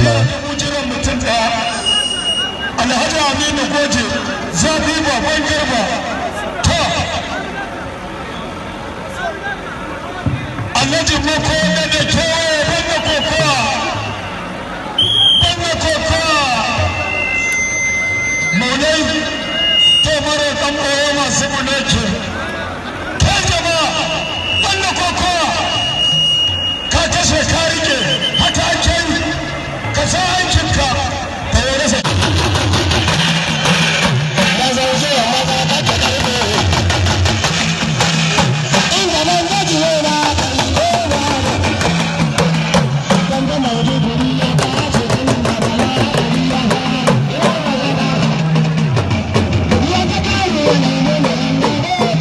lafiya dubu jiran mutum ɗaya alhaji aminu goje zafi baban garba ta alhaji mako da da kewaye banda kokowa banda kokowa maulai to mara ɗan ɓoye masu mulki kai jama'a banda kokowa ka kashe ka rike haka ake yi ka sa aikinka ka yi rasa Yeah.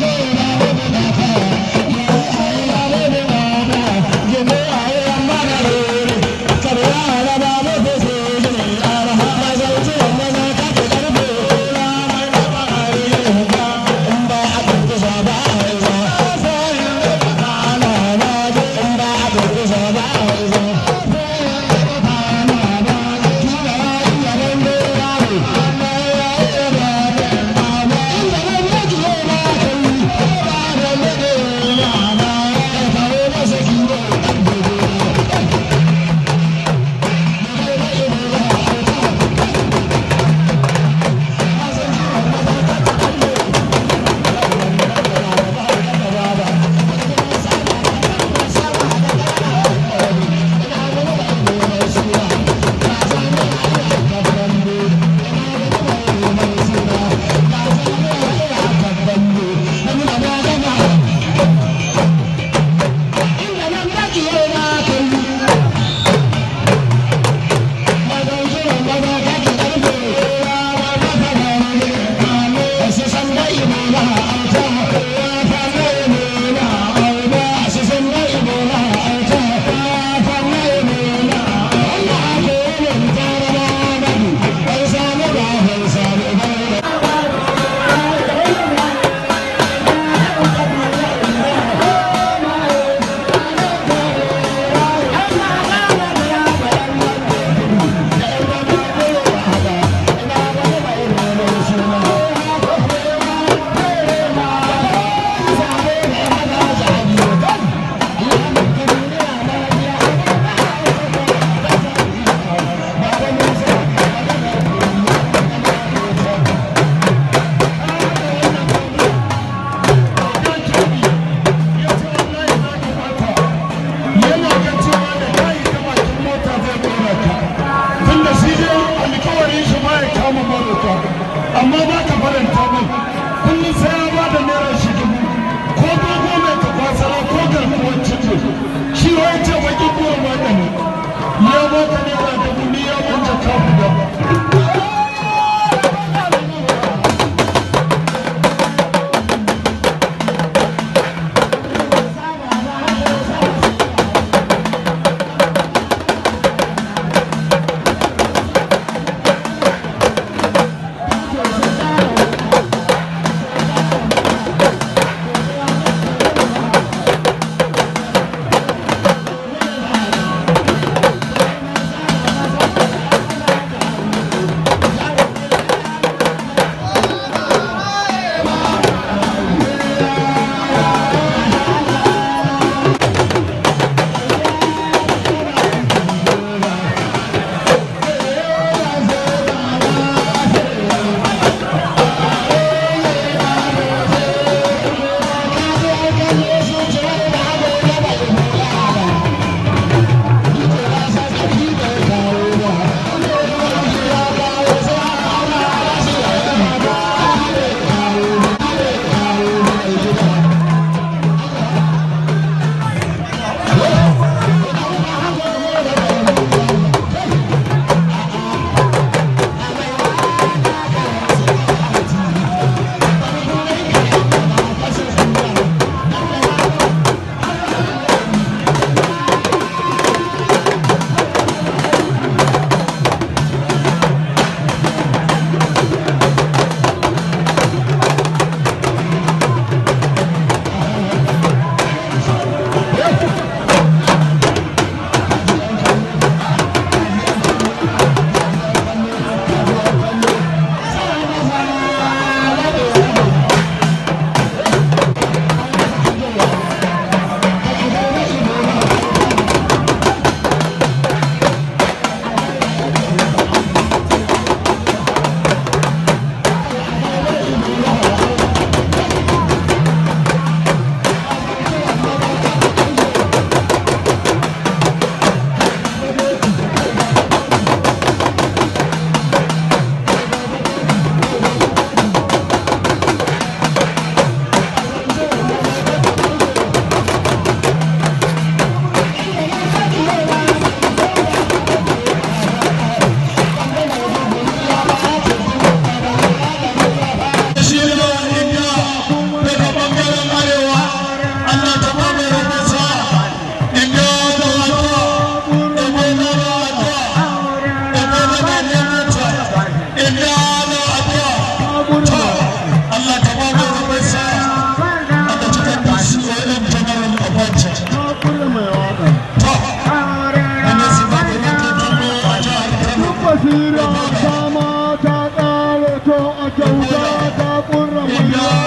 basira sama ta ƙare to a kyauta ta ƙurra mai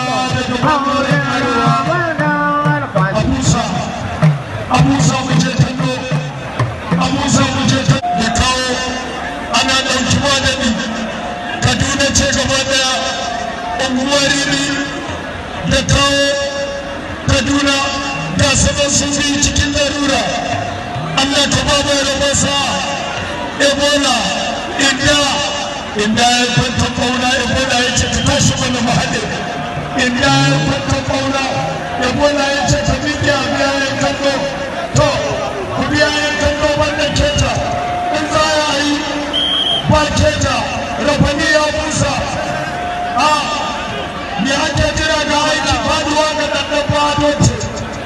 abusa abusa wuce kallo abusa wuce ya kawo ana ɗauki wadani kaduna ce gaba daya unguwar rini da kawo kaduna ga sanar sun bi cikin larura allah ka ba mai rabasa ebola inda inda ya kwanta kauna ebola ya ce ta tashi mana mahallin inda ya kwanta kauna ebola ya ce ta biya biya ya kallo to ku biya ya kallo wannan keta in za a yi ba keta rafani ya busa a me ake jira da aiki faduwa ga ɗanɗan fado ce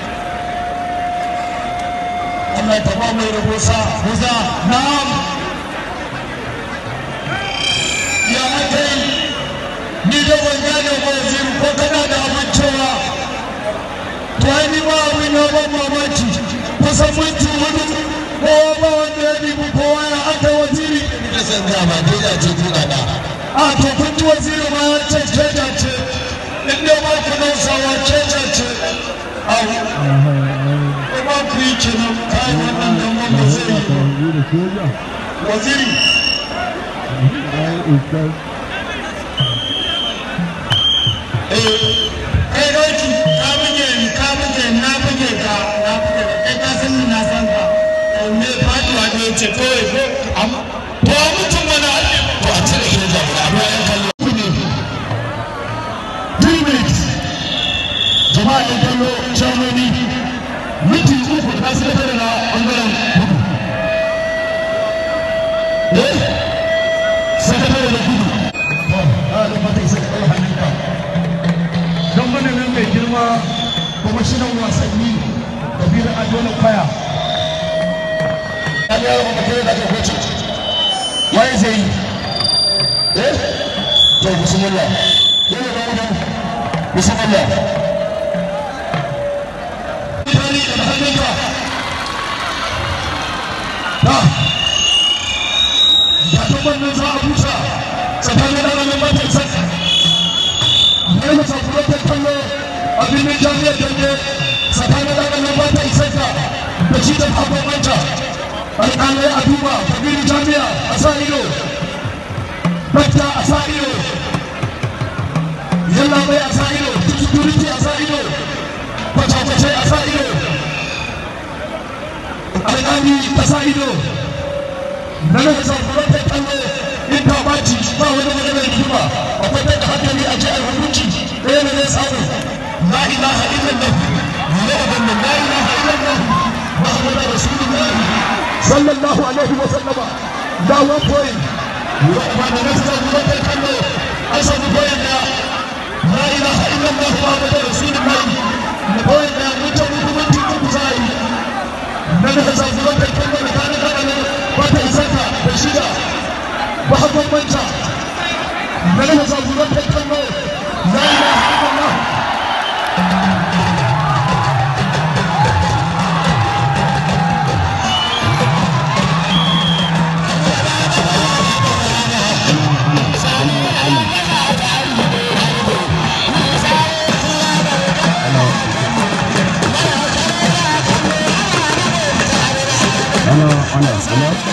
Allah ta ba mai rabosa buza na'am ya aka yi ni da ban gane ba waziri ko kana da abin cewa to ai ni ba abin na ban mamaki kusan minti hudu kowa ba wanda ya dibi kowa ya aka waziri da san ga ba dai da ce tuna da a to kun ji waziri ma ya ce keja ce in dai ba ku nausawa keja ce au ko ba ku yi kenan kai wannan zaman ba zai yi ba waziri kai doki ka buge ni ka buge ni na buge ka na buge ka kai ka san ni na san ka me faduwa ne ce kawai ko am to a mutum wani halin to a cire shi da ba ba yan kallo three minutes jama'a ya kallo shamoni minti uku na sakatare na bangaren kudu eh sakatare da kudu a da fata isa ka ɗaura hannunka don mananin mai girma kwamishinan wasanni da biyar adona kwaya an yaro ba kai da ka kwace waye zai yi eh to bismillah yana da wani bismillah Tani da hannunka ta ya tabbar nan za a busa tsakanin ɗananin matan sassa ya masa fulotar kallo a birnin jami'ar dande tsakanin ɗananin matan sassa da shi da babban manta alƙalai a duba kabiru jami'a a sa ido bakta a sa ido yalla bai a sa ido security a sa ido kwace-kwace a sa ido alƙali a sa ido na nan zafurar da kallo in ta baci ba wani maganar rigima akwai da hankali a ji a hukunci ɗaya ne zai samu la ilaha illallah la ilaha illallah muhammadu rasulullah sallallahu alaihi wa sallama da one point ba da nasu zafurar da kallo an samu point da la ilaha illallah muhammadu rasulullah da point da mutum hukumanci uku za a yi na da zafurar da kallo da kanin kanin wata isaka da shida ba bambanta na da zafurar da kallo la ilaha illallah Ana, ana, ana.